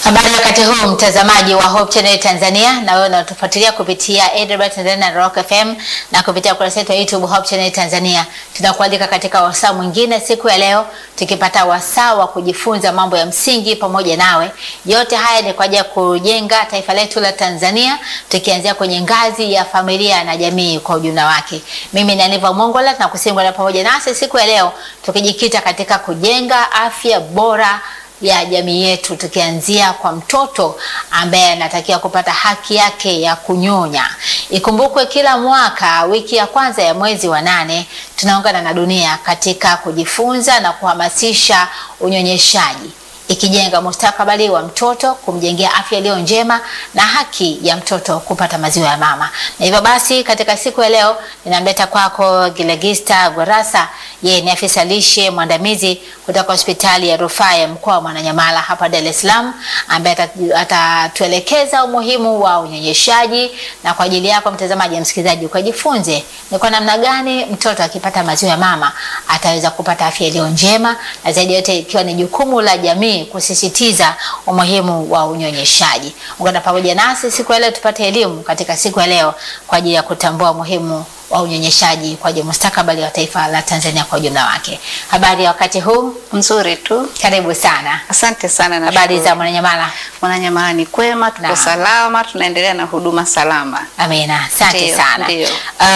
Habari wakati huu mtazamaji wa Hope Channel Tanzania, na wewe unatufuatilia kupitia AWR Tanzania na Rock FM na kupitia ukurasa wetu wa YouTube Hope Channel Tanzania. Tunakualika katika wasaa mwingine siku ya leo, tukipata wasaa wa kujifunza mambo ya msingi pamoja nawe. Yote haya ni kwa ajili ya kujenga taifa letu la Tanzania, tukianzia kwenye ngazi ya familia na jamii kwa ujumla wake. Mimi ni Aniva Mongola na kusingwa pamoja nasi siku ya leo, tukijikita katika kujenga afya bora ya jamii yetu tukianzia kwa mtoto ambaye anatakiwa kupata haki yake ya kunyonya. Ikumbukwe kila mwaka wiki ya kwanza ya mwezi wa nane tunaungana na dunia katika kujifunza na kuhamasisha unyonyeshaji ikijenga mustakabali wa mtoto, kumjengea afya iliyo njema na haki ya mtoto kupata maziwa ya mama. Na hivyo basi, katika siku ya leo ninamleta kwako Gilegista Gwarasa, yeye ni afisa lishe mwandamizi kutoka hospitali ya rufaa ya mkoa wa Mwananyamala hapa Dar es Salaam, ambaye atatuelekeza umuhimu wa unyonyeshaji, na kwa ajili yako mtazamaji na msikilizaji ukajifunze ni kwa namna gani mtoto akipata maziwa ya mama ataweza kupata afya iliyo njema, na zaidi yote ikiwa ni jukumu la jamii kusisitiza umuhimu wa unyonyeshaji. Ungana pamoja nasi siku ya leo tupate elimu katika siku ya leo kwa ajili ya kutambua umuhimu wa unyonyeshaji kwa ajili ya mustakabali wa taifa la Tanzania kwa ujumla wake. Habari ya wakati huu? Nzuri tu. Karibu sana. Asante sana na Habari za Mwananyamala? Mwananyamala ni kwema, tuko Naam. salama, tunaendelea na huduma salama. Amina, asante Ndiyo, sana. ndiyo.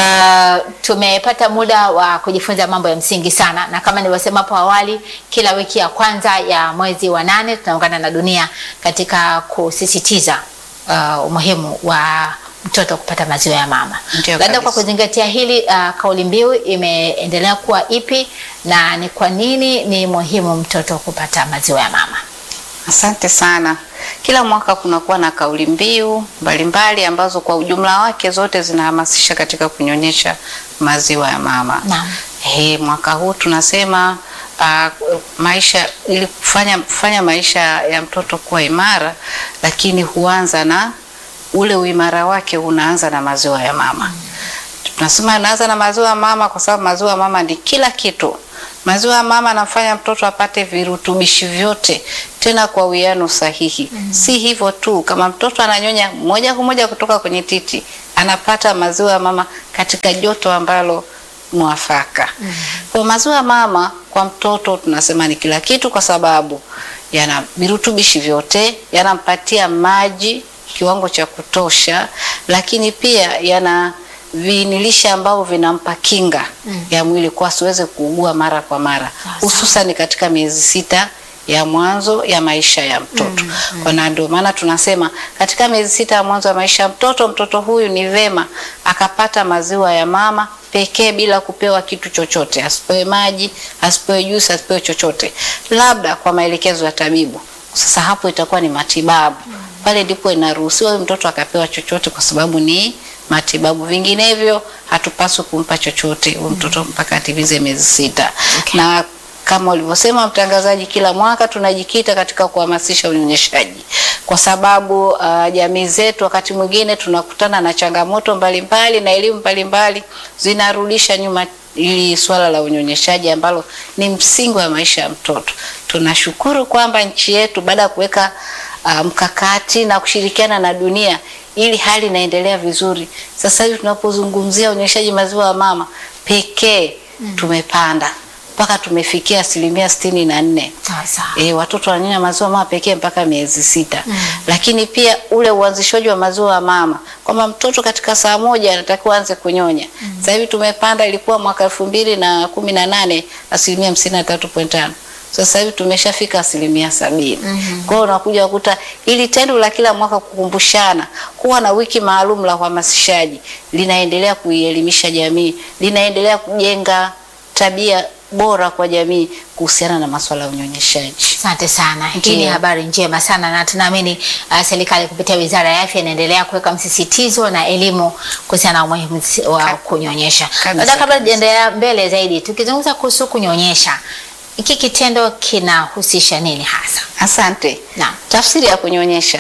Uh, tumepata muda wa kujifunza mambo ya msingi sana, na kama nilivyosema hapo awali, kila wiki ya kwanza ya mwezi wa nane tunaungana na dunia katika kusisitiza uh, umuhimu wa mtoto kupata maziwa ya mama. Ndiyo Labda kwa kabisa. kuzingatia hili uh, kauli mbiu imeendelea kuwa ipi na ni kwa nini ni muhimu mtoto kupata maziwa ya mama? Asante sana. Kila mwaka kunakuwa na kauli mbiu mbalimbali ambazo kwa ujumla wake zote zinahamasisha katika kunyonyesha maziwa ya mama. Naam. He, mwaka huu tunasema uh, maisha ili kufanya, kufanya maisha ya mtoto kuwa imara, lakini huanza na ule uimara wake unaanza na maziwa ya mama. Tunasema anaanza na maziwa ya mama kwa sababu maziwa ya mama ni kila kitu. Maziwa ya mama anafanya mtoto apate virutubishi vyote tena kwa uwiano sahihi. Si hivyo tu, kama mtoto ananyonya moja kwa moja kutoka kwenye titi, anapata maziwa ya mama katika joto ambalo mwafaka. Kwa maziwa ya mama kwa mtoto tunasema ni kila kitu, kwa sababu yana virutubishi vyote, yanampatia maji kiwango cha kutosha, lakini pia yana viinilisha ambavyo vinampa kinga ya mwili kwa asiweze kuugua mara kwa mara, hususan katika miezi sita ya mwanzo ya maisha ya mtoto. Kwa na ndio maana tunasema katika miezi sita ya mwanzo ya maisha ya mtoto, mtoto huyu ni vema akapata maziwa ya mama pekee bila kupewa kitu chochote, asipewe maji, asipewe juisi, asipewe chochote, labda kwa maelekezo ya tabibu. Sasa hapo itakuwa ni matibabu pale ndipo inaruhusiwa huyu mtoto akapewa chochote kwa sababu ni matibabu. Vinginevyo hatupaswi kumpa chochote huyu mtoto mpaka atimize miezi sita. Na kama ulivyosema mtangazaji, kila mwaka tunajikita katika kuhamasisha unyonyeshaji kwa sababu uh, jamii zetu wakati mwingine tunakutana na changamoto mbalimbali na elimu mbalimbali zinarudisha nyuma ili swala la unyonyeshaji ambalo ni msingi wa maisha ya mtoto. Tunashukuru kwamba nchi yetu baada ya kuweka uh, mkakati na kushirikiana na dunia ili hali inaendelea vizuri. Sasa hivi tunapozungumzia unyonyeshaji maziwa ya mama pekee tumepanda mpaka tumefikia asilimia sitini na nne. Sawa sawa. E, watoto wananyonya maziwa mama pekee mpaka miezi sita. Lakini pia ule uanzishwaji wa maziwa ya mama kwamba mtoto katika saa moja anatakiwa aanze kunyonya. Sasa hivi tumepanda, ilikuwa mwaka elfu mbili na kumi na nane asilimia hamsini na tatu point tano sasa hivi tumeshafika asilimia sabini. Kwa hiyo unakuja kukuta ili tendo la kila mwaka kukumbushana kuwa na wiki maalum la uhamasishaji linaendelea kuielimisha jamii, linaendelea kujenga tabia bora kwa jamii kuhusiana na masuala ya unyonyeshaji. Asante sana. Hii Ndiyo. ni habari njema sana na tunaamini uh, serikali kupitia Wizara ya Afya inaendelea kuweka msisitizo na elimu kuhusiana na umuhimu wa Ka- kunyonyesha. kabisa, Labda kabla kabisa. tujaendelea mbele zaidi, tukizungumza kuhusu kunyonyesha, hiki kitendo kinahusisha nini hasa? Asante. Naam. Tafsiri ya kunyonyesha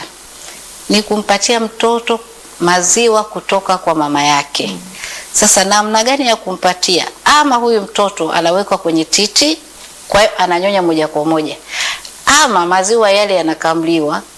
ni kumpatia mtoto maziwa kutoka kwa mama yake. Sasa namna gani ya kumpatia? Ama huyu mtoto anawekwa kwenye titi, kwa hiyo ananyonya moja kwa moja, ama maziwa yale yanakamliwa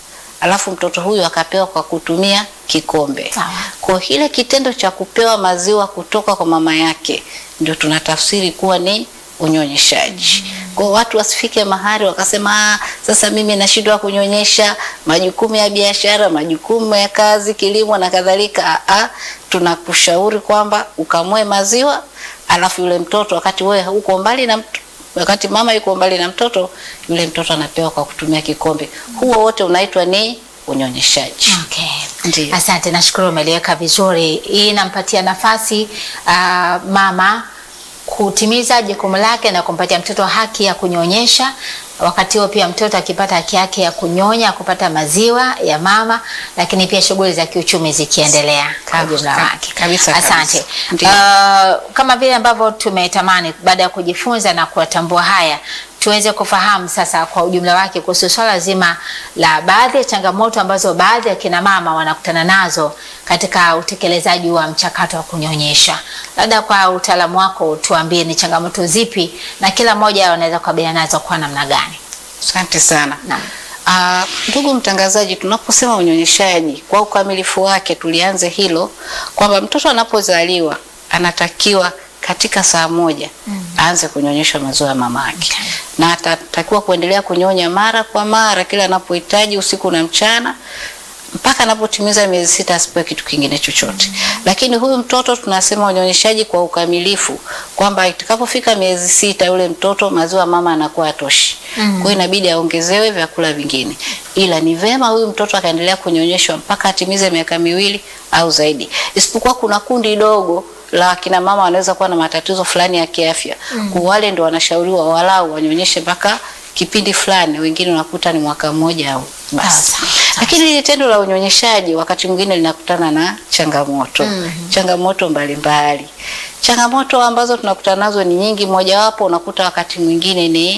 alafu mtoto huyu akapewa kwa kutumia kikombe. Sawa. Kwa ile kitendo cha kupewa maziwa kutoka kwa mama yake ndio tunatafsiri kuwa ni unyonyeshaji. Kwa watu wasifike mahali wakasema "Ah, sasa mimi nashindwa kunyonyesha, majukumu ya biashara, majukumu ya kazi, kilimo na kadhalika. Ah, ah, tunakushauri kwamba ukamue maziwa, alafu yule mtoto wakati wewe uko mbali na mtu, wakati mama yuko mbali na mtoto, yule mtoto anapewa kwa kutumia kikombe. Huo wote unaitwa ni unyonyeshaji. Okay. Ndiyo. Asante, nashukuru umeliweka vizuri. Hii inampatia nafasi ah, mama kutimiza jukumu lake na kumpatia mtoto haki ya kunyonyesha. Wakati huo pia mtoto akipata haki yake ya kunyonya, kupata maziwa ya mama, lakini pia shughuli za kiuchumi zikiendelea kwa Kabisa, ujumla kab- wake. kabisa, Asante. kabisa. Ndiyo. Ah, kama vile ambavyo tumetamani baada ya kujifunza na kuwatambua haya tuweze kufahamu sasa kwa ujumla wake kuhusu swala zima la baadhi ya changamoto ambazo baadhi ya kina mama wanakutana nazo katika utekelezaji wa mchakato wa kunyonyesha. Labda kwa utaalamu wako tuambie ni changamoto zipi na kila mmoja anaweza kukabiliana nazo kwa namna gani? Asante sana. Naam. Ah, ndugu mtangazaji, tunaposema unyonyeshaji kwa ukamilifu wake, tulianze hilo kwamba mtoto anapozaliwa anatakiwa katika saa moja aanze kunyonyeshwa maziwa ya mama yake Okay. na atatakiwa kuendelea kunyonya mara kwa mara kila anapohitaji usiku na mchana mpaka anapotimiza miezi sita asipewe kitu kingine chochote. Lakini huyu mtoto tunasema unyonyeshaji kwa ukamilifu kwamba itakapofika miezi sita yule mtoto maziwa ya mama anakuwa atoshi. Kwa hiyo inabidi aongezewe vyakula vingine. Ila ni vema huyu mtoto akaendelea kunyonyeshwa mpaka atimize miaka miwili au zaidi. Isipokuwa kuna kundi dogo la kina mama wanaweza kuwa na matatizo fulani ya kiafya. Kwa wale ndio wanashauriwa walau wanyonyeshe mpaka kipindi fulani, wengine unakuta ni mwaka mmoja au basi. Sawa, sawa. Lakini hili tendo la unyonyeshaji wakati mwingine linakutana na changamoto changamoto mbalimbali. Changamoto ambazo tunakutana nazo ni nyingi, mojawapo unakuta wakati mwingine ni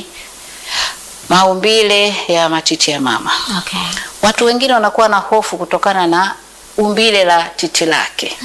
maumbile ya matiti ya mama. Okay. Watu wengine wanakuwa na hofu kutokana na umbile la titi lake.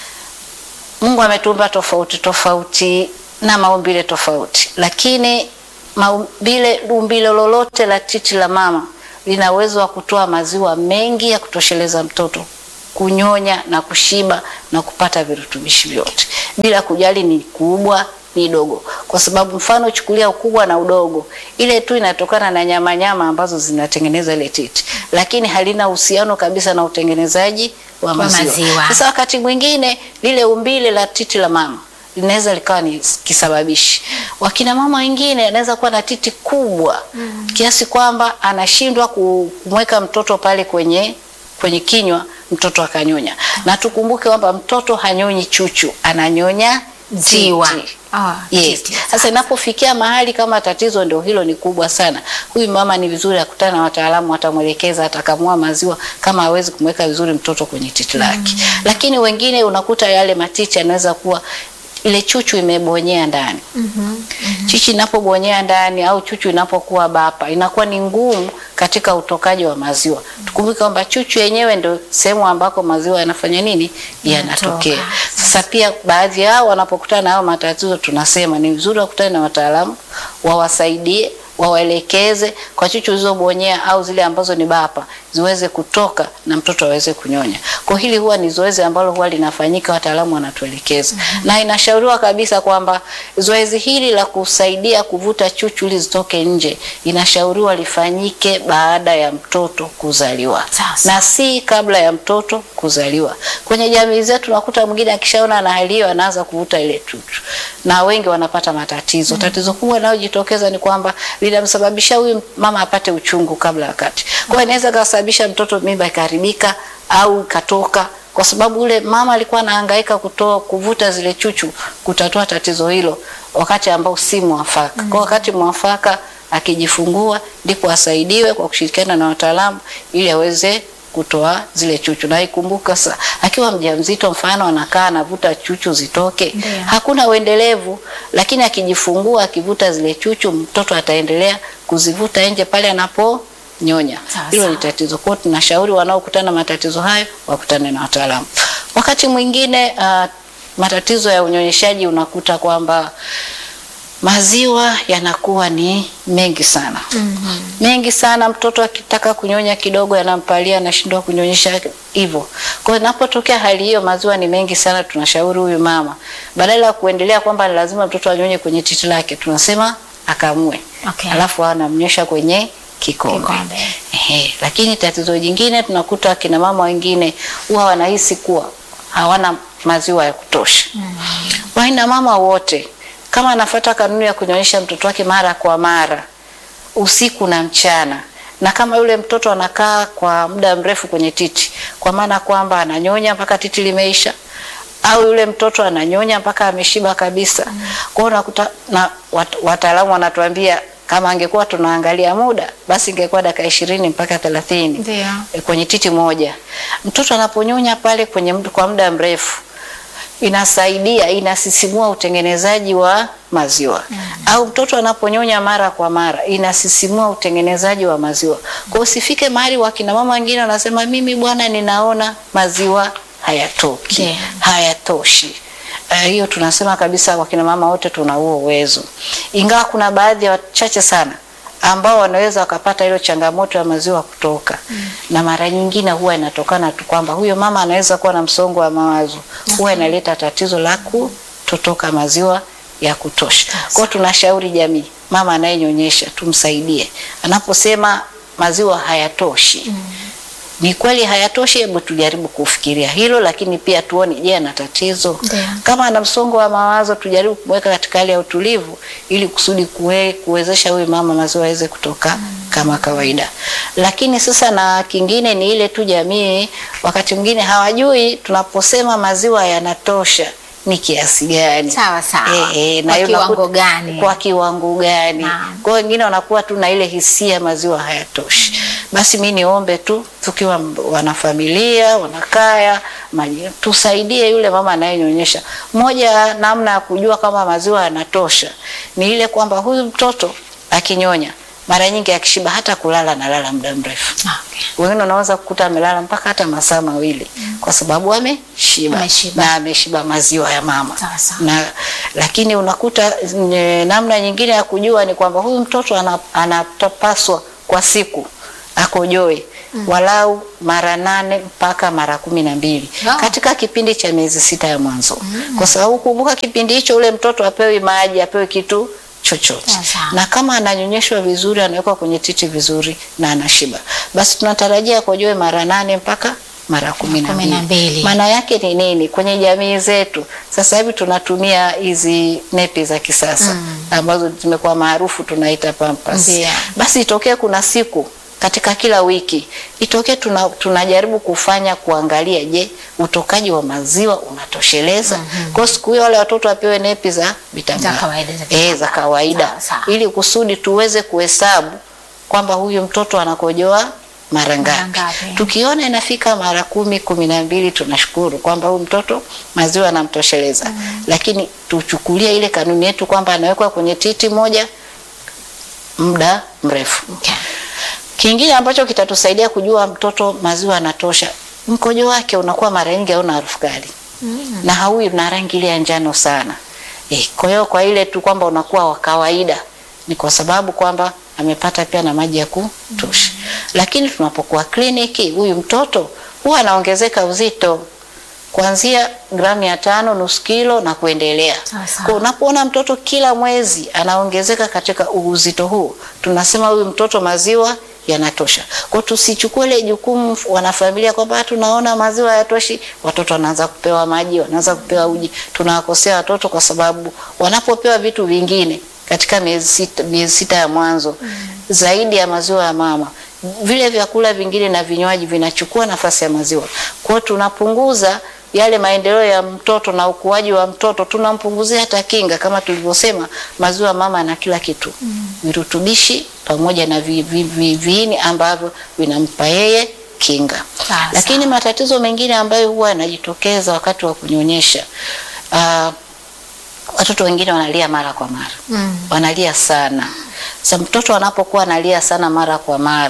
Mungu ametuumba tofauti tofauti na maumbile tofauti, lakini maumbile umbile lolote la titi la mama lina uwezo wa kutoa maziwa mengi ya kutosheleza mtoto kunyonya na kushiba na kupata virutubishi vyote bila kujali ni kubwa ni dogo, kwa sababu mfano chukulia ukubwa na udogo, ile tu inatokana na nyama nyama ambazo zinatengeneza ile titi, lakini halina uhusiano kabisa na utengenezaji wa maziwa. maziwa. Sasa wakati mwingine lile umbile la titi la mama linaweza likawa ni kisababishi. Wakina mama wengine anaweza kuwa na titi kubwa kiasi kwamba anashindwa ku- kumweka mtoto pale kwenye kwenye kinywa mtoto akanyonya. Na tukumbuke kwamba mtoto hanyonyi chuchu, ananyonya Ziwa. titi. Ah, Yes. titi. Sasa inapofikia mahali kama tatizo ndio hilo ni kubwa sana, huyu mama ni vizuri akutana na wataalamu, watamwelekeza, atakamua maziwa kama hawezi kumweka vizuri mtoto kwenye titi lake. Lakini wengine unakuta yale matiti yanaweza kuwa ile chuchu imebonyea ndani. Chichi inapobonyea ndani au chuchu inapokuwa bapa inakuwa ni ngumu katika utokaji wa maziwa. Tukumbuke kwamba chuchu yenyewe ndio sehemu ambako maziwa yanafanya nini? Yanatokea. Yanatoka. Sasa pia baadhi yao wanapokutana na hayo matatizo, tunasema ni vizuri wakutane na wataalamu wawasaidie, wawaelekeze kwa chuchu zilizobonyea au zile ambazo ni bapa ziweze kutoka na mtoto aweze kunyonya. Kwa hili huwa ni zoezi ambalo huwa linafanyika, wataalamu wanatuelekeza na inashauriwa kabisa kwamba zoezi hili la kusaidia kuvuta chuchu ili zitoke nje inashauriwa lifanyike baada ya mtoto kuzaliwa Sasa. na si kabla ya mtoto kuzaliwa. Kwenye jamii zetu nakuta mwingine akishaona na hali hiyo anaanza kuvuta ile chuchu, na wengi wanapata matatizo. Tatizo kubwa linalojitokeza ni kwamba linamsababisha huyu mama apate uchungu kabla ya wakati. Kwa hiyo inaweza kasababisha mtoto mimba ikaharibika au ikatoka kwa sababu yule mama alikuwa anahangaika kutoa kuvuta zile chuchu kutatua tatizo hilo wakati ambao si mwafaka. Kwa wakati mwafaka akijifungua ndipo asaidiwe kwa kushirikiana na wataalamu ili aweze kutoa zile chuchu. Na ikumbuka sa akiwa mjamzito, mfano anakaa anavuta chuchu zitoke, Ndiyo. hakuna uendelevu, lakini akijifungua akivuta zile chuchu, mtoto ataendelea kuzivuta nje pale anaponyonya. Sawa, Hilo ni sawa. tatizo. Kwa hiyo tunashauri wanaokutana na matatizo hayo wakutane na wataalamu. Wakati mwingine uh, matatizo ya unyonyeshaji unakuta kwamba maziwa yanakuwa ni mengi sana mengi sana. Mtoto akitaka kunyonya kidogo yanampalia, anashindwa kunyonyesha hivyo. Kwa hiyo inapotokea hali hiyo, maziwa ni mengi sana, tunashauri huyu mama badala ya kuendelea kwamba ni lazima mtoto anyonye kwenye titi lake, tunasema akamue, Okay. alafu anamnyosha kwenye kikombe. Kikombe. Ehe, lakini tatizo jingine tunakuta akina mama wengine huwa wanahisi kuwa hawana maziwa ya kutosha. Waina mama wote kama anafuata kanuni ya kunyonyesha mtoto wake mara kwa mara usiku na mchana, na kama yule mtoto anakaa kwa muda mrefu kwenye titi, kwa maana kwamba ananyonya mpaka titi limeisha, au yule mtoto ananyonya mpaka ameshiba kabisa. Kwa hiyo unakuta na wat, wataalamu wanatuambia kama angekuwa tunaangalia muda, basi ingekuwa dakika ishirini mpaka thelathini Ndio. e, kwenye titi moja. Mtoto anaponyonya pale kwenye md- kwa muda mrefu inasaidia inasisimua utengenezaji wa maziwa au mtoto anaponyonya mara kwa mara inasisimua utengenezaji wa maziwa. Kwa hiyo usifike mahali wakina mama wengine wanasema mimi bwana, ninaona maziwa hayatoki Ndiyo. hayatoshi. Eh, hiyo tunasema kabisa wakina mama wote tuna huo uwezo, ingawa kuna baadhi ya wachache sana ambao wanaweza wakapata hilo changamoto ya maziwa kutoka na mara nyingine huwa inatokana tu kwamba huyo mama anaweza kuwa na msongo wa mawazo, huwa inaleta tatizo la kutotoka maziwa ya kutosha. Kwa hiyo tunashauri jamii, mama anayenyonyesha tumsaidie anaposema maziwa hayatoshi ni kweli hayatoshi, hebu tujaribu kufikiria hilo, lakini pia tuone, je, ana tatizo? Ndio. Kama ana msongo wa mawazo, tujaribu kumweka katika hali ya utulivu, ili kusudi kuwe, kuwezesha huyu mama maziwa aweze kutoka kama kawaida. Lakini sasa, na kingine ni ile tu jamii, wakati mwingine hawajui tunaposema maziwa yanatosha ni kiasi gani. Sawa, sawa. Eh, Kwa hiyo kiwango unakuta- gani? Kwa kiwango gani? Naam. Kwa hiyo wengine wanakuwa tu na ile hisia maziwa hayatoshi. Basi mi niombe tu tukiwa m- wanafamilia, wanakaya, maji- tusaidie yule mama anayenyonyesha. Moja ya namna ya kujua kama maziwa yanatosha ni ile kwamba huyu mtoto akinyonya mara nyingi akishiba hata kulala analala muda mrefu. Okay. Wengine unaweza kukuta amelala mpaka hata masaa mawili kwa sababu ameshiba Ameshiba. na ameshiba maziwa ya mama Sawa, sawa. na lakini unakuta nye, namna nyingine ya kujua ni kwamba huyu mtoto ana- anapaswa kwa siku akojoe walau mara nane mpaka mara kumi na mbili Wow. katika kipindi cha miezi sita ya mwanzo, kwa sababu kumbuka, kipindi hicho ule mtoto apewi maji, apewi kitu chochote Sawa, sawa. na kama ananyonyeshwa vizuri, anawekwa kwenye titi vizuri na anashiba, basi tunatarajia akojoe mara nane mpaka mara kumi na Kumi na mbili. mbili. Maana yake ni nini? Kwenye jamii zetu sasa hivi tunatumia hizi nepi za kisasa ambazo zimekuwa maarufu tunaita pampers. Ndio. Basi itokee kuna siku katika kila wiki itokee tuna, tunajaribu kufanya kuangalia, je, utokaji wa maziwa unatosheleza? Kwa siku hiyo wale watoto wapewe nepi za vitambaa Za kawaida, za eh, za kawaida Sawa, sawa. ili kusudi tuweze kuhesabu kwamba huyu mtoto anakojoa mara ngapi. ngapi? Tukiona inafika mara kumi, kumi na mbili, tunashukuru kwamba huyu mtoto maziwa anamtosheleza. Lakini tuchukulie ile kanuni yetu kwamba anawekwa kwenye titi moja muda mrefu. Okay. Kingine ambacho kitatusaidia kujua mtoto maziwa anatosha, mkojo wake unakuwa mara nyingi hauna harufu kali na haui na rangi ile ya njano sana. Eh, kwa hiyo kwa ile tu kwamba unakuwa wa kawaida ni kwa sababu kwamba amepata pia na maji ya kutosha. Lakini tunapokuwa kliniki, huyu mtoto huwa anaongezeka uzito kuanzia gramu mia tano nusu kilo na kuendelea. Sawa, sawa. Kwa unapoona mtoto kila mwezi anaongezeka katika uzito huu, tunasema huyu mtoto maziwa yanatosha. Kwa tusichukue ile jukumu wanafamilia kwamba tunaona maziwa hayatoshi, watoto wanaanza kupewa maji, wanaanza kupewa uji. Tunawakosea watoto kwa sababu wanapopewa vitu vingine katika miezi sita, miezi sita ya mwanzo zaidi ya maziwa ya mama, vile vyakula vingine na vinywaji vinachukua nafasi ya maziwa. Kwa hiyo tunapunguza yale maendeleo ya mtoto na ukuaji wa mtoto, tunampunguzia hata kinga. Kama tulivyosema, maziwa ya mama na kila kitu virutubishi pamoja na vi, vi, vi, viini ambavyo vinampa yeye kinga. Sawa, Lakini matatizo mengine ambayo huwa yanajitokeza wakati wa kunyonyesha ah, watoto wengine wanalia mara kwa mara Mm. wanalia sana. Sasa mtoto anapokuwa analia sana mara kwa mara,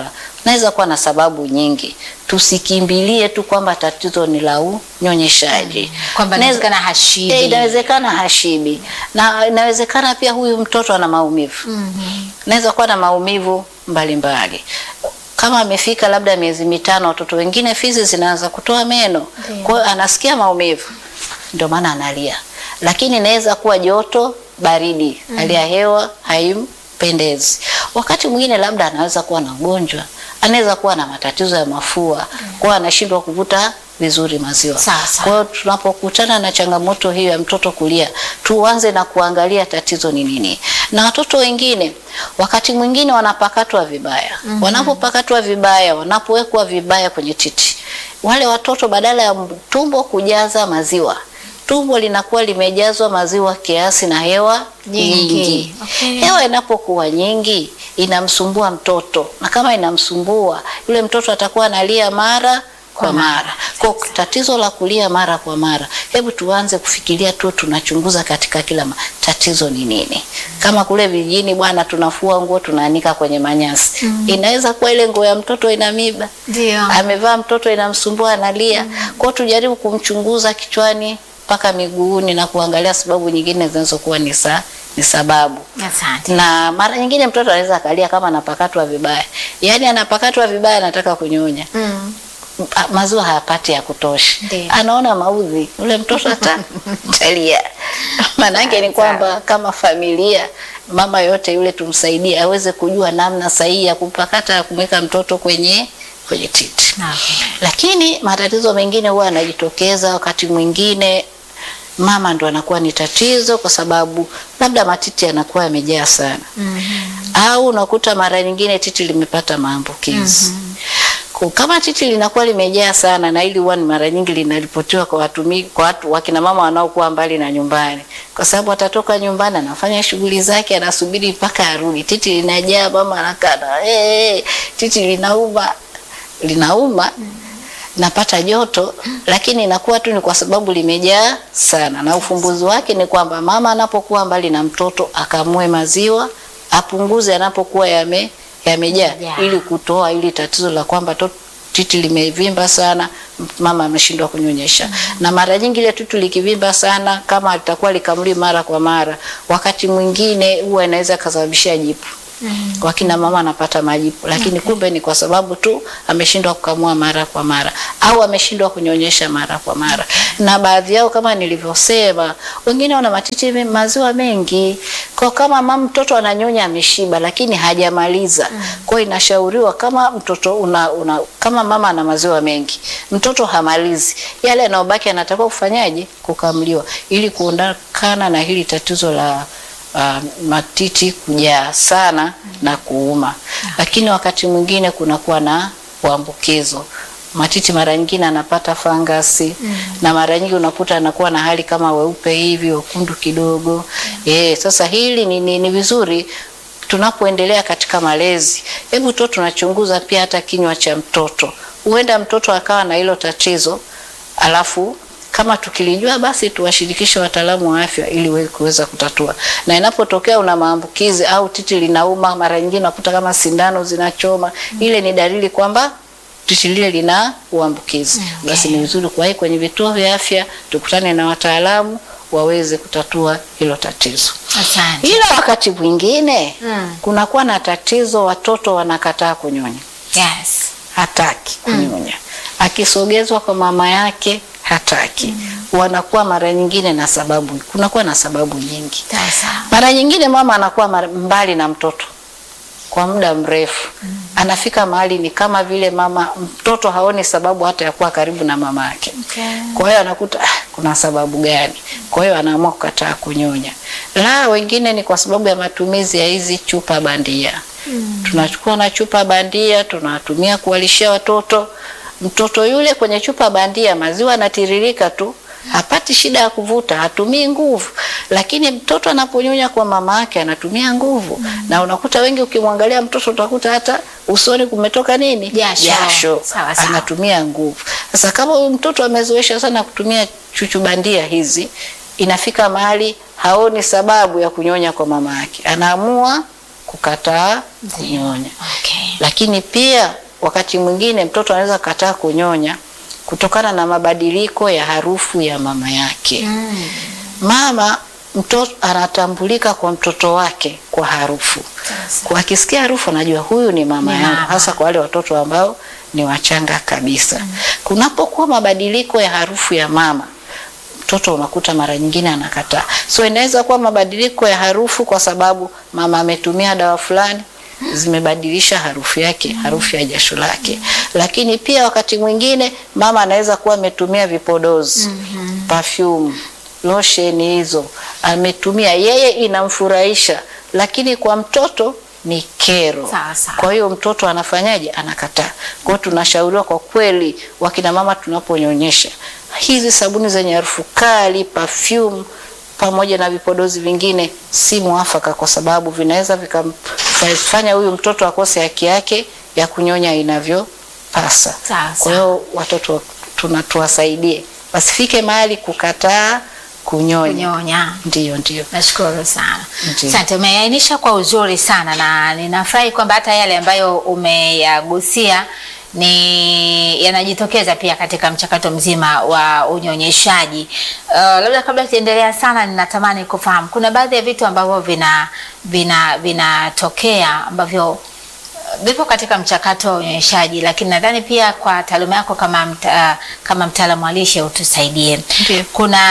naweza kuwa na sababu nyingi. Tusikimbilie tu kwamba tatizo ni la unyonyeshaji, Kwamba Naweza- inawezekana hashibi. Eh, inawezekana hashibi na inawezekana pia huyu mtoto ana maumivu naweza kuwa na maumivu mbalimbali kama amefika labda miezi mitano, watoto wengine fizi zinaanza kutoa meno, Ndiyo. kwa hiyo anasikia maumivu, ndio maana analia. Lakini inaweza kuwa joto, baridi, hali ya hewa haimpendezi. Wakati mwingine labda anaweza kuwa na ugonjwa, anaweza kuwa na matatizo ya mafua, kwa hiyo anashindwa kuvuta vizuri maziwa. Sawa, sawa. Kwa hiyo tunapokutana na changamoto hiyo ya mtoto kulia, tuanze na kuangalia tatizo ni nini. Na watoto wengine wakati mwingine wanapakatwa vibaya. Wanapopakatwa vibaya, wanapowekwa vibaya kwenye titi, wale watoto badala ya tumbo kujaza maziwa, tumbo linakuwa limejazwa maziwa kiasi na hewa Nyingi. nyingi. Okay. Hewa inapokuwa nyingi inamsumbua mtoto, na kama inamsumbua yule mtoto atakuwa analia mara kwa mara. Kwa tatizo la kulia mara kwa mara, hebu tuanze kufikiria tu, tunachunguza katika kila ma- tatizo ni nini. Kama kule vijijini bwana, tunafua nguo tunaanika kwenye manyasi, inaweza kuwa ile nguo ya mtoto ina miba Ndio. amevaa mtoto inamsumbua analia. Kwa hiyo tujaribu kumchunguza kichwani mpaka miguuni na kuangalia sababu nyingine zinazokuwa ni sa, ni sababu Asante. na mara nyingine mtoto anaweza akalia kama anapakatwa vibaya, yaani anapakatwa vibaya, anataka kunyonya Mm. Ma- maziwa hayapati ya kutosha, Ndiyo. anaona maudhi, ule mtoto ata talia. Maanake ni kwamba kama familia, mama yote yule tumsaidie aweze kujua namna sahihi ya kumpakata ya kumweka mtoto kwenye kwenye titi. Okay. Lakini matatizo mengine huwa yanajitokeza wakati mwingine mama ndo anakuwa ni tatizo, kwa sababu labda matiti yanakuwa yamejaa sana au unakuta mara nyingine titi limepata maambukizi. Kwa Kama titi linakuwa limejaa sana, na hili huwa ni mara nyingi linaripotiwa kwa watumi, kwa watu wakina mama wanaokuwa mbali na nyumbani, kwa sababu atatoka nyumbani anafanya shughuli zake, anasubiri mpaka arudi, titi linajaa, mama anakaa na hey, titi linauma linauma napata joto, lakini inakuwa tu ni kwa sababu limejaa sana, na ufumbuzi wake ni kwamba mama anapokuwa mbali na mtoto akamue maziwa, apunguze anapokuwa yame yamejaa, Yamejaa. ili kutoa ili tatizo la kwamba to- titi limevimba sana, mama ameshindwa kunyonyesha. Na mara nyingi ile titi likivimba sana, kama litakuwa likamli mara kwa mara, wakati mwingine huwa inaweza kasababisha jipu wakina mama anapata majipu, lakini kumbe ni kwa sababu tu ameshindwa kukamua mara kwa mara au ameshindwa kunyonyesha mara kwa mara. Na baadhi yao kama nilivyosema, wengine wana matiti me- maziwa mengi, kwa kama mama mtoto ananyonya ameshiba, lakini hajamaliza. Kwa hiyo inashauriwa kama mtoto una, una kama mama ana maziwa mengi, mtoto hamalizi, yale yanayobaki anatakiwa kufanyaje? Kukamliwa, ili kuondokana na hili tatizo la uh, matiti kujaa sana na kuuma. Lakini wakati mwingine kunakuwa na uambukizo. Matiti mara nyingine anapata fangasi na mara nyingi unakuta anakuwa na hali kama weupe hivi wekundu kidogo. Eh, sasa hili ni, ni, ni vizuri tunapoendelea katika malezi, hebu tu tunachunguza pia hata kinywa cha mtoto. Huenda mtoto akawa na hilo tatizo alafu kama tukilijua basi tuwashirikishe wataalamu wa afya ili we- kuweza kutatua. Na inapotokea una maambukizi au titi linauma, mara nyingine unakuta kama sindano zinachoma, ile ni dalili kwamba titi lile lina uambukizi. Basi ni vizuri kuwahi kwenye vituo vya afya, tukutane na wataalamu waweze kutatua hilo tatizo. Asante. Ila wakati mwingine Mm. kunakuwa na tatizo, watoto wanakataa kunyonya Yes. hataki kunyonya. Akisogezwa kwa mama yake hataki. Wanakuwa mara nyingine na sababu, kunakuwa na sababu nyingi. Sasa. Mara nyingine mama anakuwa mara- mbali na mtoto kwa muda mrefu, anafika mahali ni kama vile mama mtoto haoni sababu hata ya kuwa karibu na mama yake. Okay. Kwa hiyo anakuta ah, kuna sababu gani? Kwa hiyo anaamua kukataa kunyonya. La, wengine ni kwa sababu ya matumizi ya hizi chupa bandia. Tunachukua na chupa bandia tunatumia kuwalishia watoto. Mtoto yule kwenye chupa bandia maziwa yanatiririka tu, hapati shida ya kuvuta, hatumii nguvu. Lakini mtoto anaponyonya kwa mama yake anatumia nguvu, na unakuta wengi, ukimwangalia mtoto utakuta hata usoni kumetoka nini, Jasho. Sawa, sawa. anatumia nguvu. Sasa kama huyu mtoto amezoesha sana kutumia chuchu bandia hizi, inafika mahali haoni sababu ya kunyonya kwa mama yake, anaamua kukataa kunyonya. Okay. Lakini pia wakati mwingine mtoto anaweza kataa kunyonya kutokana na mabadiliko ya harufu ya mama yake. Mama mtoto anatambulika kwa mtoto wake kwa harufu. Kwa akisikia harufu anajua huyu ni mama Ni yangu, mama. hasa kwa wale watoto ambao ni wachanga kabisa. Kunapokuwa mabadiliko ya harufu ya mama, mtoto unakuta mara nyingine anakataa. So inaweza kuwa mabadiliko ya harufu kwa sababu mama ametumia dawa fulani zimebadilisha harufu yake, harufu ya jasho lake. Lakini pia wakati mwingine mama anaweza kuwa ametumia vipodozi, perfume, lotion hizo ametumia, yeye inamfurahisha, lakini kwa mtoto ni kero. Sawa, sawa. Kwa hiyo mtoto anafanyaje? Anakataa. Kwa hiyo tunashauriwa kwa kweli, wakina mama tunaponyonyesha, hizi sabuni zenye harufu kali, perfume pamoja na vipodozi vingine si mwafaka, kwa sababu vinaweza vikamfanya huyu mtoto akose haki yake ya kunyonya inavyopasa. Sawa, Kwa hiyo watoto tuna tuwasaidie wasifike mahali kukataa kunyonya. kunyonya. Ndiyo, ndiyo. Nashukuru sana. Ndiyo. Asante, umeainisha kwa uzuri sana na ninafurahi kwamba hata yale ambayo umeyagusia ni yanajitokeza pia katika mchakato mzima wa unyonyeshaji. Uh, labda kabla tuendelea sana, ninatamani kufahamu kuna baadhi ya vitu ambavyo vina vina vinatokea ambavyo vipo katika mchakato wa unyonyeshaji, lakini nadhani pia kwa taaluma yako kama mta, kama mtaalamu wa lishe utusaidie. Ndiyo.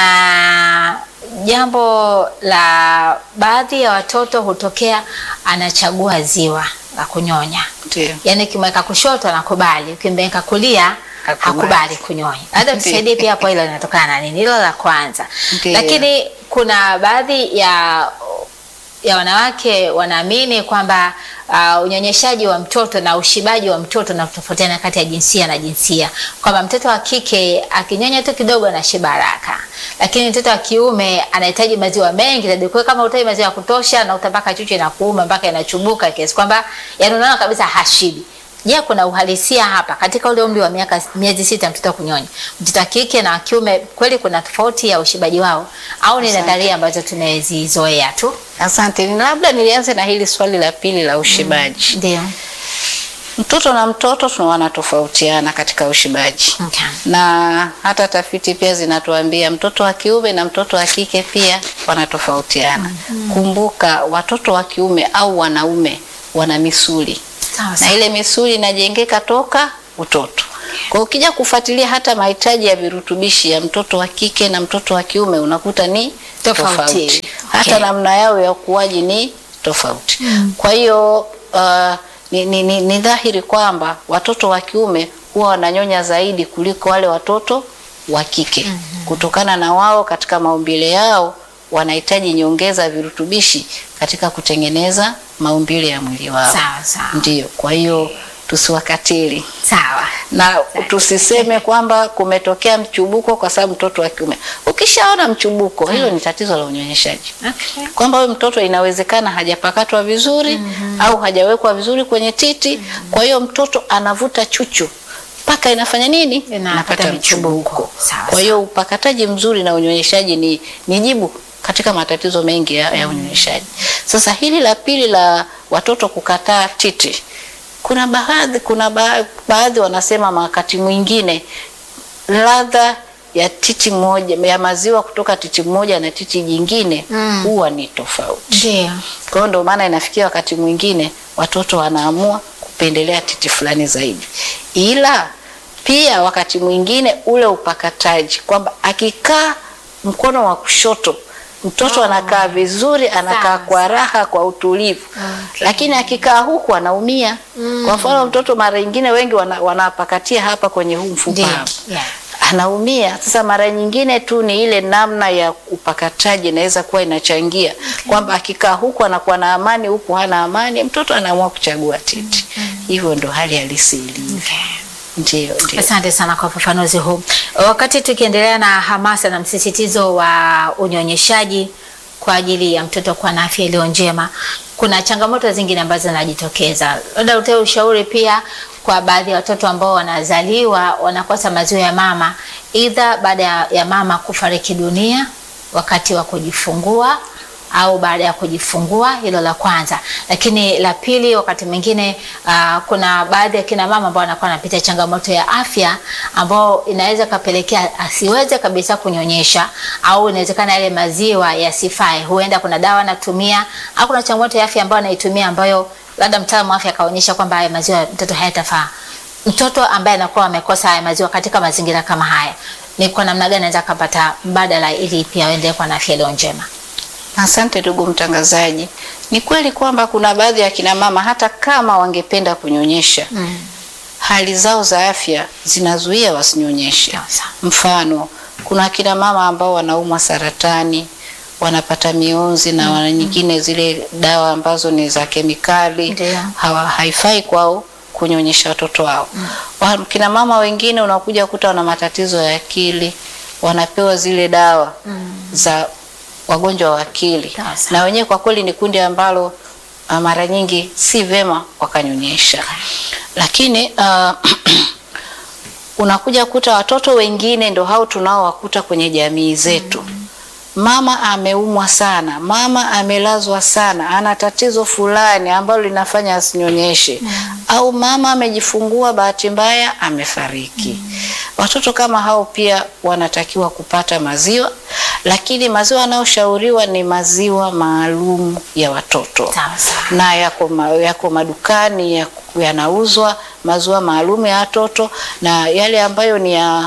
Kuna jambo la baadhi ya watoto hutokea anachagua ziwa la kunyonya, Ndiyo. yaani ukimweka kushoto anakubali, ukimweka kulia Hakubali. hakubali kunyonya. Labda Ndiyo. tusaidie pia hapo, hilo linatokana na nini? Hilo la kwanza. Ndiyo. Lakini kuna baadhi ya ya wanawake wanaamini kwamba uh, unyonyeshaji wa mtoto na ushibaji wa mtoto na kutofautiana kati ya jinsia na jinsia, kwamba mtoto wa kike akinyonya tu kidogo anashiba haraka, lakini mtoto wa kiume anahitaji maziwa mengi zaidi. Kwa hiyo kama utai maziwa ya kutosha na utapaka chuchu na kuuma mpaka inachubuka kiasi kwamba yani unaona kabisa hashibi. Je, kuna uhalisia hapa katika ule umri wa miaka miezi sita mtoto kunyonya, mtoto wa kike na wa kiume, kweli kuna tofauti ya ushibaji wao au ni Asante. nadharia ambazo tumezizoea tu? Asante. Ni Labda nilianze na hili swali la pili la ushibaji. Ndio. Mtoto na mtoto tuna wanatofautiana katika ushibaji. Okay. Na hata tafiti pia zinatuambia mtoto wa kiume na mtoto wa kike pia wanatofautiana. Kumbuka watoto wa kiume au wanaume wana misuli Sawa na sawa. ile misuli inajengeka toka utoto. Kwa hiyo ukija kufuatilia hata mahitaji ya virutubishi ya mtoto wa kike na mtoto wa kiume unakuta ni Tofauti. tofauti. Hata Okay. namna yao ya ukuaji ni tofauti. Kwa hiyo uh, ni, ni, ni, ni dhahiri kwamba watoto wa kiume huwa wananyonya zaidi kuliko wale watoto wa kike kutokana na wao katika maumbile yao wanahitaji nyongeza ya virutubishi katika kutengeneza maumbile ya mwili wao. Sawa sawa. Ndiyo, kwa hiyo tusiwakatili Sawa. na tusiseme kwamba kumetokea mchubuko kwa sababu mtoto wa kiume. Ukishaona mchubuko, hilo ni tatizo la unyonyeshaji, Okay. kwamba huyu mtoto inawezekana hajapakatwa vizuri au hajawekwa vizuri kwenye titi. Kwa hiyo mtoto anavuta chuchu mpaka inafanya nini? Inapata michubuko. Sawa, Kwa hiyo upakataji mzuri na unyonyeshaji ni, ni jibu katika matatizo mengi ya, ya unyonyeshaji. Sasa hili la pili la watoto kukataa titi, kuna baadhi kuna ba, baadhi wanasema wakati mwingine ladha ya titi moja ya maziwa kutoka titi moja na titi jingine Mm. huwa ni tofauti. Ndio. Kwa hiyo ndio maana inafikia wakati mwingine watoto wanaamua kupendelea titi fulani zaidi, ila pia wakati mwingine ule upakataji kwamba akikaa mkono wa kushoto mtoto anakaa vizuri, anakaa Sawa, kwa raha, kwa utulivu Okay. lakini akikaa huku anaumia. Kwa mfano mtoto mara nyingine wengi wana, wanapakatia hapa kwenye huu mfupa Ndio. hapa Yeah. anaumia. Sasa mara nyingine tu ni ile namna ya upakataji inaweza kuwa inachangia kwamba akikaa huku anakuwa na amani, huku hana amani, mtoto anaamua kuchagua titi. Hivyo ndo hali halisi ilivyo. Okay. Ndio, ndio. Asante sana kwa ufafanuzi huu. Wakati tukiendelea na hamasa na msisitizo wa unyonyeshaji kwa ajili ya mtoto kuwa na afya iliyo njema, kuna changamoto zingine ambazo zinajitokeza. Labda utoe ushauri pia kwa baadhi ya watoto ambao wanazaliwa wanakosa maziwa ya mama, idha baada ya, ya mama kufariki dunia wakati wa kujifungua au baada ya kujifungua, hilo la kwanza. Lakini la pili, wakati mwingine uh, kuna baadhi ya kina mama ambao wanakuwa wanapitia changamoto ya afya ambao inaweza kapelekea asiweze kabisa kunyonyesha, au inawezekana yale maziwa yasifae. Huenda kuna dawa anatumia au kuna changamoto ya afya ambayo anaitumia ambayo labda mtaalamu wa afya akaonyesha kwamba haya maziwa ya mtoto hayatafaa. Mtoto ambaye anakuwa amekosa haya maziwa katika mazingira kama haya, ni kwa namna gani anaweza kupata mbadala ili pia aendelee kuwa na afya iliyo njema? Asante ndugu mtangazaji. Ni kweli kwamba kuna baadhi ya kina mama hata kama wangependa kunyonyesha Mm. hali zao za afya zinazuia wasinyonyeshe. Sawa. Mfano, kuna kina mama ambao wanaumwa saratani, wanapata mionzi na wana nyingine zile dawa ambazo ni za kemikali Ndio. hawa, haifai kwao kunyonyesha watoto wao. Wa- Kina mama wengine unakuja kuta wana matatizo ya akili, wanapewa zile dawa za wagonjwa wa akili, Sawa sawa. na wenyewe kwa kweli ni kundi ambalo ah, mara nyingi si vema wakanyonyesha, lakini ah, unakuja kuta watoto wengine ndo hao tunaowakuta kwenye jamii zetu. Mama ameumwa sana, mama amelazwa sana, ana tatizo fulani ambalo linafanya asinyonyeshe, au mama amejifungua, bahati mbaya amefariki. Watoto kama hao pia wanatakiwa kupata maziwa, lakini maziwa yanayoshauriwa ni maziwa maalum ya watoto Sawa sawa. na yako, ma, yako madukani yako- yanauzwa maziwa maalum ya watoto na yale ambayo ni ya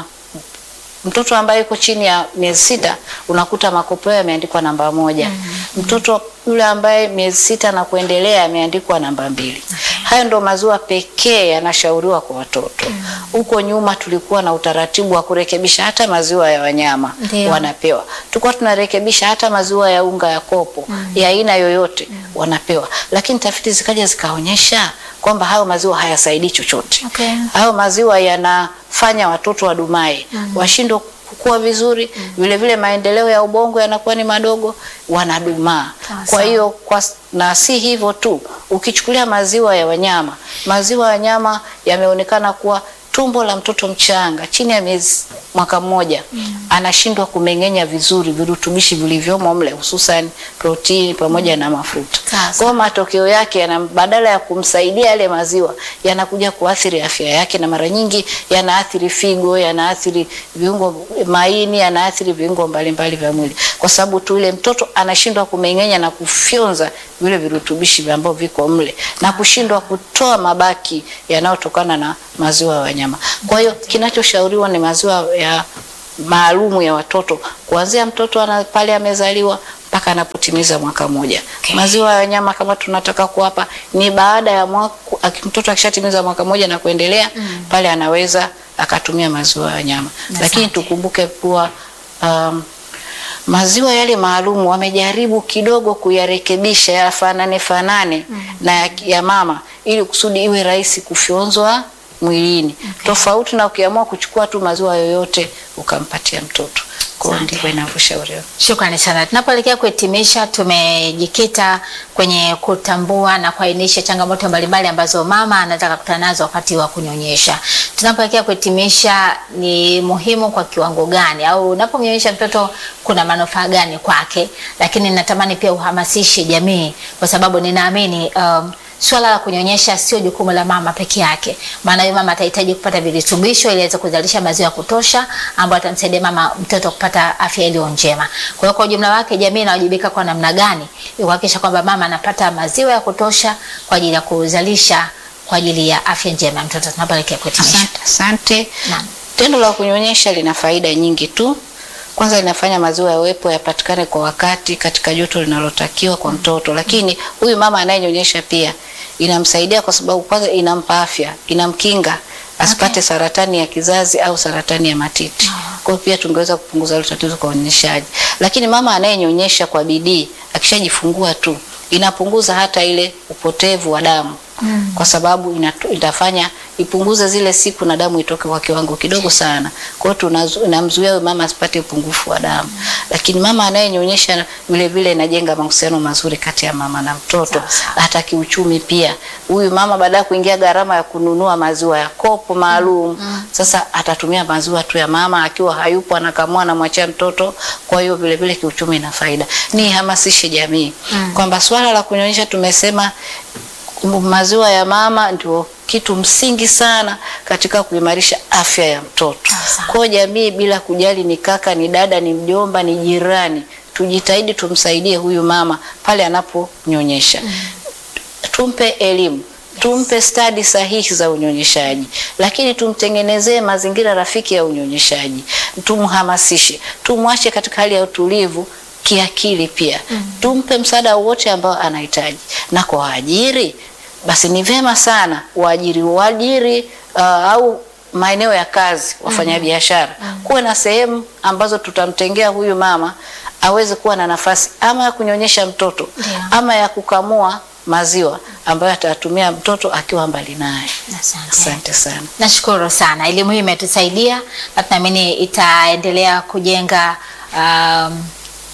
mtoto ambaye yuko chini ya miezi sita unakuta makopo yao yameandikwa namba moja. Mtoto yule ambaye miezi sita na kuendelea yameandikwa namba mbili. Hayo ndo maziwa pekee yanashauriwa kwa watoto. Huko nyuma tulikuwa na utaratibu wa kurekebisha hata maziwa ya wanyama Ndio. wanapewa. Tulikuwa tunarekebisha hata maziwa ya unga ya kopo ya aina yoyote wanapewa, lakini tafiti zikaja zikaonyesha kwamba hayo maziwa hayasaidii chochote. Okay. Hayo maziwa yanafanya watoto wadumae, washindwe kukua vizuri, vile vile maendeleo ya ubongo yanakuwa ni madogo, wanadumaa. Sawa Kwa sawa. hiyo kwa, na si hivyo tu, ukichukulia maziwa ya wanyama, maziwa ya wanyama yameonekana kuwa tumbo la mtoto mchanga chini ya miezi mwaka mmoja anashindwa kumeng'enya vizuri virutubishi vilivyomo mle hususan protini pamoja na mafuta. Sawa, Kwa hiyo matokeo yake yana badala ya kumsaidia yale maziwa yanakuja kuathiri afya yake, na mara nyingi yanaathiri figo, yanaathiri viungo maini, yanaathiri viungo mbalimbali vya mwili, kwa sababu tu ile mtoto anashindwa kumeng'enya na kufyonza vile virutubishi ambavyo viko mle na kushindwa kutoa mabaki yanayotokana na maziwa ya wanyama. Kwa hiyo kinachoshauriwa ni maziwa ya maalumu ya watoto kuanzia mtoto ana, pale amezaliwa mpaka anapotimiza mwaka mmoja. Okay. Maziwa ya wanyama kama tunataka kuwapa ni baada ya mwaka, aki- mtoto akishatimiza mwaka mmoja na kuendelea pale anaweza akatumia maziwa ya wanyama, lakini Asante. tukumbuke kuwa um, maziwa yale maalum wamejaribu kidogo kuyarekebisha yafanane fanane na ya, ya mama ili kusudi iwe rahisi kufyonzwa mwilini, tofauti na ukiamua kuchukua tu maziwa yoyote ukampatia mtoto. Kwa hiyo Asante. ndivyo inavyoshauriwa. Shukrani sana. Tunapoelekea kuhitimisha, tumejikita kwenye kutambua na kuainisha changamoto mbalimbali ambazo mama anaweza kukutana nazo wakati wa kunyonyesha. Tunapoelekea kuhitimisha, ni muhimu kwa kiwango gani, au unapomnyonyesha mtoto kuna manufaa gani kwake? Lakini natamani pia uhamasishe jamii, kwa sababu ninaamini um, Swala la kunyonyesha sio jukumu la mama peke yake, maana huyo mama atahitaji kupata virutubisho ili aweze kuzalisha maziwa ya kutosha ambayo atamsaidia mama mtoto kupata afya iliyo njema. Kwa hiyo kwa ujumla wake, jamii inawajibika kwa namna gani ili kuhakikisha kwamba mama anapata maziwa ya kutosha kwa ajili ya kuzalisha kwa ajili ya afya njema ya mtoto. Tunapoelekea kuhitimisha. Asante, asante. Naam. Tendo la kunyonyesha lina faida nyingi tu. Kwanza linafanya maziwa yawepo yapatikane kwa wakati katika joto linalotakiwa kwa mtoto, lakini huyu mama anayenyonyesha pia inamsaidia kwa sababu kwanza inampa afya, inamkinga asipate saratani ya kizazi au saratani ya matiti. Kwa hiyo pia tungeweza kupunguza hilo tatizo kwa unyonyeshaji. Lakini mama anayenyonyesha kwa bidii akishajifungua tu inapunguza hata ile upotevu wa damu kwa sababu inatu, itafanya ipunguze zile siku na damu itoke kwa kiwango kidogo sana. Kwa hiyo tunazu- inamzuia huyo mama asipate upungufu wa damu. Lakini mama anayenyonyesha vile vile inajenga mahusiano mazuri kati ya mama na mtoto, Sawa, sawa. hata kiuchumi pia. Huyu mama baada ya kuingia gharama ya kununua maziwa ya kopo maalum, sasa atatumia maziwa tu ya mama, akiwa hayupo anakamua, anamwachia mtoto. Kwa hiyo vile vile kiuchumi ina faida. Nihamasishe jamii kwamba swala la kunyonyesha tumesema maziwa ya mama ndio kitu msingi sana katika kuimarisha afya ya mtoto. Sawa. Kwa hiyo jamii, bila kujali ni kaka, ni dada, ni mjomba, ni jirani, tujitahidi tumsaidie huyu mama pale anaponyonyesha. Tumpe elimu, tumpe stadi sahihi za unyonyeshaji, lakini tumtengenezee mazingira rafiki ya unyonyeshaji, tumhamasishe, tumwache katika hali ya utulivu kiakili pia tumpe msaada wote ambao anahitaji, na kwa waajiri basi ni vema sana waajiri waajiri uh, au maeneo ya kazi wafanyabiashara kuwe na sehemu ambazo tutamtengea huyu mama aweze kuwa na nafasi ama ya kunyonyesha mtoto Ndio. ama ya kukamua maziwa ambayo atatumia mtoto akiwa mbali naye. Asante. Asante sana. Nashukuru sana, elimu hii imetusaidia na tunaamini itaendelea kujenga um,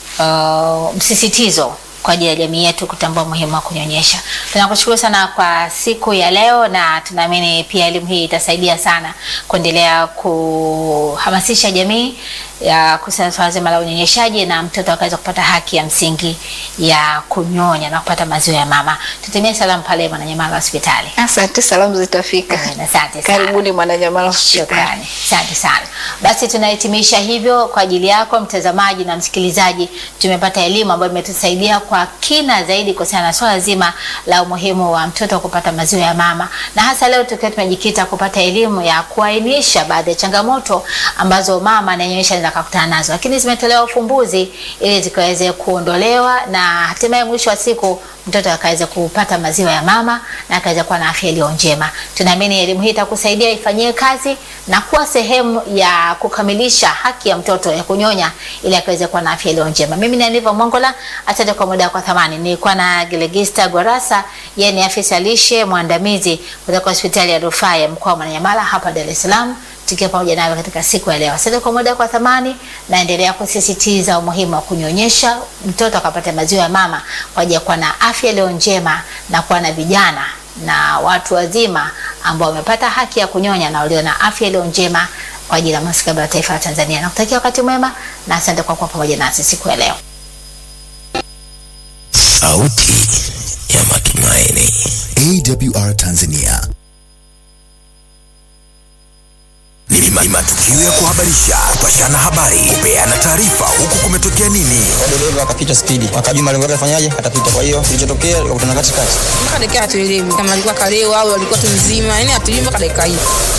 uh, msisitizo kwa ajili ya jamii yetu kutambua umuhimu wa kunyonyesha. Tunakushukuru sana kwa siku ya leo, na tunaamini pia elimu hii itasaidia sana kuendelea kuhamasisha jamii ya kuhusiana na swala zima la unyonyeshaji na mtoto akaweza kupata haki ya msingi ya kunyonya na kupata maziwa ya mama. Tutumie salamu pale Mwananyamala hospitali. Asante, salamu zitafika. Asante sana. Karibuni Mwananyamala hospitali. Shukrani, asante sana. Basi tunahitimisha hivyo kwa ajili yako mtazamaji na msikilizaji. Tumepata elimu ambayo imetusaidia kwa kina zaidi kuhusiana na swala zima la umuhimu wa mtoto kupata maziwa ya mama, na hasa leo tukiwa tumejikita kupata elimu ya kuainisha baadhi ya changamoto ambazo mama anayenyonyesha anaweza kukutana nazo, lakini zimetolewa ufumbuzi ili zikaweze kuondolewa na hatimaye mwisho wa siku mtoto akaweza kupata maziwa ya mama na akaweza kuwa na afya iliyo njema. Tunaamini elimu hii itakusaidia ifanyie kazi na kuwa sehemu ya kukamilisha haki ya mtoto ya kunyonya ili akaweze kuwa na afya iliyo njema. Mimi ni Aniva Mongola, asante kwa muda kwa thamani. Nilikuwa na Gelegista Gorasa, yeye ni afisa lishe mwandamizi kutoka hospitali ya rufaa ya mkoa wa Mwananyamala hapa Dar es Salaam tukiwa pamoja nawe katika siku ya leo. Asante kwa muda kwa thamani, naendelea kusisitiza umuhimu wa kunyonyesha mtoto akapata maziwa ya mama kwa ajili ya kuwa na afya iliyo njema na kuwa na vijana na watu wazima ambao wamepata haki ya kunyonya na walio na afya iliyo njema kwa ajili ya mustakabali wa taifa la Tanzania. Nakutakia wakati mwema na asante kwa kuwa pamoja nasi siku ya leo. Sauti ya Matumaini. AWR Tanzania. Ni ma- ni matukio ya kuhabarisha, kupashana habari, kupeana taarifa, huku kumetokea nini. dereva akapita spidi, akajua malengo yake afanyaje, atapita. Kwa hiyo kilichotokea ikakutana katikati. mpaka dakika hatuelewi kama alikuwa kalewa au alikuwa tu mzima, yani hatujui mpaka dakika hii.